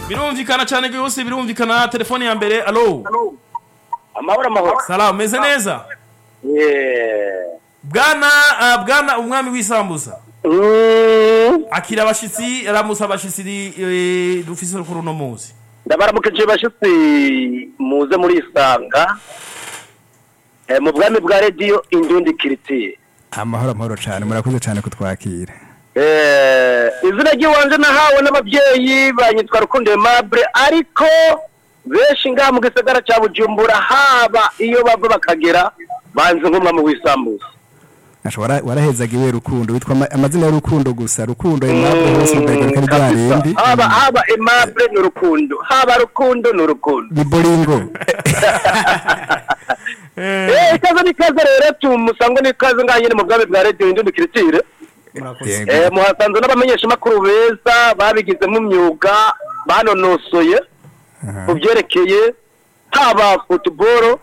birumvikana cyane rwose birumvikana telefone ya mbere alo amahoro amahoro salamu meze neza Yeah. bwana ah, bwana umwami w'isambusa Mm. akira abashitsi aramusa abashitsi eh, dufise kuri uno munsi ndabaramukije bashitsi muze muri isanga Eh, mu bwami bwa rediyo indundi kiritiye amahoro amahoro cyane murakoze cyane kutwakira Eh, izina ry'iwanje nahawe n'ababyeyi banyitwa rukundo aimable ariko benshi ngaha mu gisagara cya bujumbura haba iyo bava bakagera banze nk'umwami w'isambuza Asha, wara- warahezaga iwe rukundo witwa ama- amazina y'urukundo gusa rukundo impamvu hose mbega ko ari rya rindi haba haba aimable ni urukundo haba rukundo ni urukundo ni boringo Eh, ikaze n'ikaze rero tumusangwe n'ikaze ngaha nyine mu bwami bwa rediyo indundi kiritire Yego. Eh, muhasanze n'abamenyeshamakuru beza babigizemo imyuga banonosoye Aha. ku byerekeye haba futuboro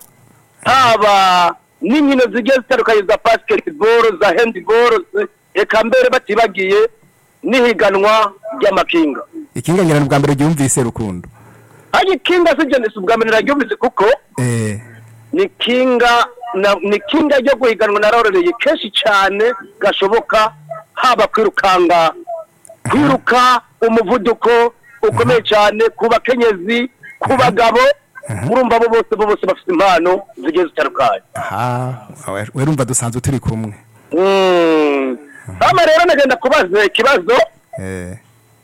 haba n'inkino zigiye zitandukanye za basiketiboro za hendiboro zi- eka mbere batibagiye n'ihiganwa ry'amakinga ikinga ngira ni ubwa mbere ryumvise rukundo ariko ikinga si jye si ubwa mbere naryumvise kuko eh ni kinga na- ni kinga ryo guhiganwa narorereye kenshi cyane gashoboka haba kwirukanga kwiruka umuvuduko ukomeye cyane ku bakenyezi ku bagabo urumva bo bose bo bose bafite impano zigiye zitandukanye aha we- werumva dusanzwe turi kumwe Mm. hano rero nagenda kubaza ikibazo eh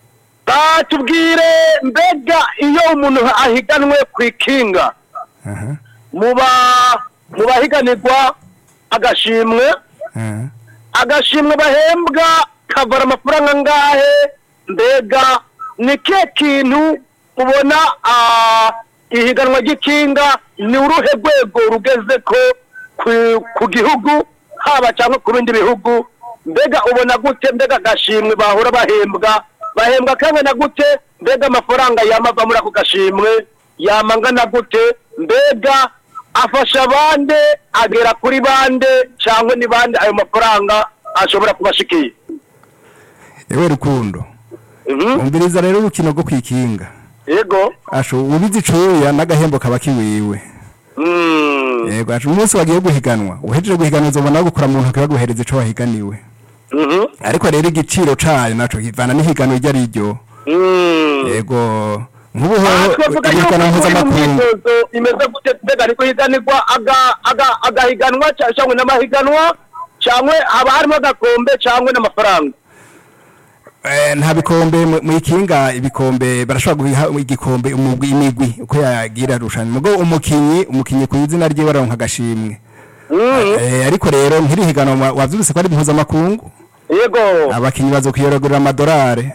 batubwire mbega iyo umuntu ahiganwe ku ikinga aha muba mu bahiganirwa agashimwe aha agashimwe bahembwa kavara amafaranga angahe mbega ni ke kintu ubona ah, ihiganwa ry'ikinga ni uruhe rwego rugeze ko ku- ku gihugu haba cyangwa ku bindi bihugu mbega ubona gute mbega agashimwe bahora bahembwa bahembwa kangana gute mbega amafaranga yamava muri ako gashimwe yama angana gute mbega afasha bande agera kuri bande cyangwa ni bande ayo mafaranga ashobora kubashikiye ewe rukundo Mhm. umviriza rero urukino rwo kwikinga yego asho ubizi icuya n'agahembo kaba kiwiwe Mm. yego asho umunsi wagiye guhiganwa uhejeje guhiganwa uzobona gukora mu ntoki baguhereza ico wahiganiwe Mhm. ariko rero igiciro cayo naco kivana n'ihiganwa iryo ari ryo Mm. yego nk'ubu aha hoho twavuga yuko ihiganwa uri mu mpuzamakungu myitozo imeze gute mbega ariko higanirwa aga- aga- agahiganwa ca- cyangwa n'amahiganwa cyangwa haba harimo agakombe cyangwa n'amafaranga Eh, nta bikombe mu mu ikinga ibikombe barashobora guha igikombe umugwi imigwi uko yagira rushanwa mugo umukinyi umukinyi ku izina rye baronka agashimwe Mm. Eh, ariko rero nk'irihiganwa wavyumvise ko ari mpuzamakungu yego abakinyi bazokwiyorogerera amadorare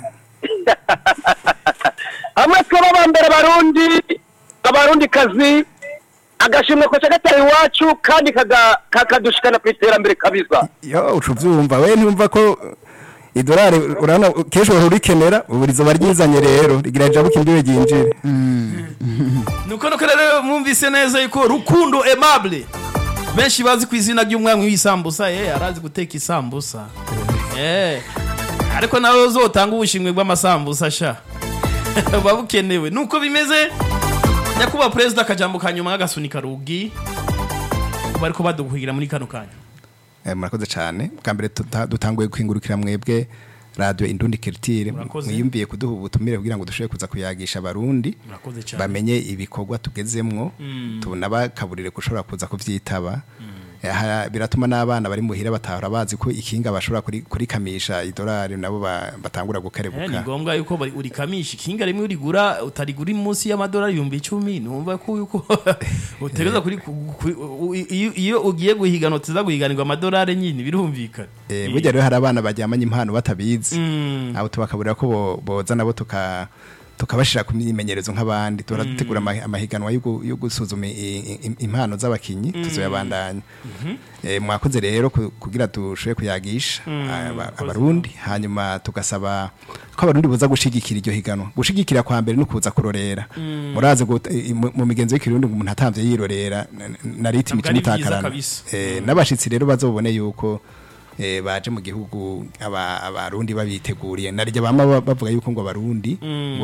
hamwe twaba bambere abarundi abarundi kazi agashimwe koca gatari iwacu kandi kaga- kakadushikana ku iterambere kabisa yo uca uvyumva we ntiwumva ko idorari urabona kenshi uhora urikenera ubu rizoba ryizanye rero rigira jabuka imbibe ryinjire nuko nuko rero mwumvise neza yuko rukundo aimable benshi bazi ku izina ry'umwami w'isambusa eh arazi guteka isambusa eh ariko nawe uzotanga ubushimwe bw'amasambusa sha buba bukenewe nuko bimeze nyakubahwa perezida akajambo ka nyuma nk'agasunika rugi bariko badukugira muri kano kanya Eh, murakoze cyane bwa mbere tuta- dutanguye kwingurukira mwebwe radio indundi culture Murakoze. mwiyumviye kuduha ubutumire kugira ngo dushobore kuza kuyagisha abarundi murakoze cyane bamenye ibikorwa tugezemwo tunabakaburire gushobora kuza kuvyitaba Aha, biratuma n'abana bari muhira batahora bazi ko ikinga bashobora kuri- kurikamisha idolari nabo ba- batangura Eh, ni gukerebuka ngombwa yuko bari- urikamisha ikinga rimwe urigura utarigura munsi y'amadolari ibihumbi icumi numva ko yuko utegereza kuri ku- ku- u- iyo iyo ugiye guhigana utiza guhiganirwa amadolari nyine birumvikana Eh, burya rero hari abana baryamanye impano batabizi Mm. abo tubakaburira ko bo- boza nabo tuka tukabashira ku myimenyerezo nk'abandi tuhora dutegura ama- amahiganwa yo gu- yo gusuzuma i- i- impano z'abakinyi tuzoyabandanya Eh, mwakoze rero ku- kugira dushobore kuyagisha aba- abarundi hanyuma tugasaba ko abarundi boza gushigikira iryo higanwa gushigikira kwa mbere no kuza kurorera murazi gut- i- mu mu migenzo y'ikirundi ngo umuntu atamvye yirorera na- na ritimi Ntabwo ari vyiza kimitakarana kabisa. Eh, n'abashitsi rero bazobone yuko eh, baje mu gihugu aba- abarundi babiteguriye naryo bama ba- bavuga yuko ngo abarundi Mm.